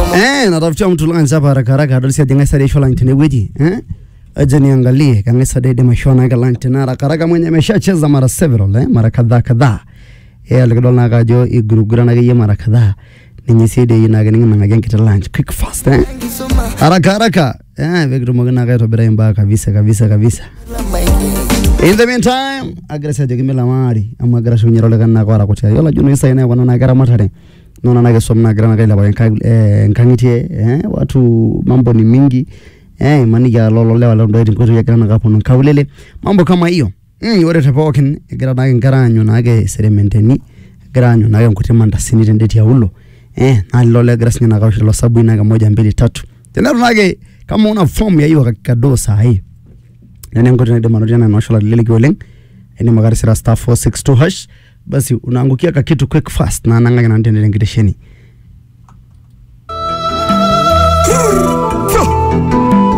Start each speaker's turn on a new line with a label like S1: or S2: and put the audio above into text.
S1: Eh, natafutia mtu lunch hapa haraka haraka adol si ajinga sare shola ntene weji. Eh? Aje niangalie kanga sare de mashona ga lunch tena haraka haraka mwenye ameshacheza mara several eh, mara kadhaa kadhaa. Eh, alikidol na kajo igurugura na yeye mara kadhaa. Ninyi side ina ga ninga ngage kita lunch quick fast eh. Haraka haraka. Eh, vekitu mogana ga tobira imba kabisa kabisa kabisa. In the meantime, agresa jogi mila mari, amu agresa unyero lega na kwa rakocha. Yola juno isa ina wana na gara matare. Nona na gesom na gara na kaila kwa eh, nkangitie, eh, watu mambo ni mingi. Eh, mani ya lolo lewa londo eti mkoto ya gara na kapo nkaulele. Mambo kama hiyo. Mm, yore tepokin, gara na gara anyo na age serementeni. Gara anyo na age mkuti manda sini tendeti ya ulo. Eh, na lolo gara sinya na kausha lo sabu ina moja mbili tatu. Tena tunage kama una form ya hiyo kakado saa hii nene enkoitoi naidim anotie ena noshola leleki oleng aidim ake atisira star 462 hash basi unaangukia ka kitu quick fast na nang'aki nanu tene tenkitesheni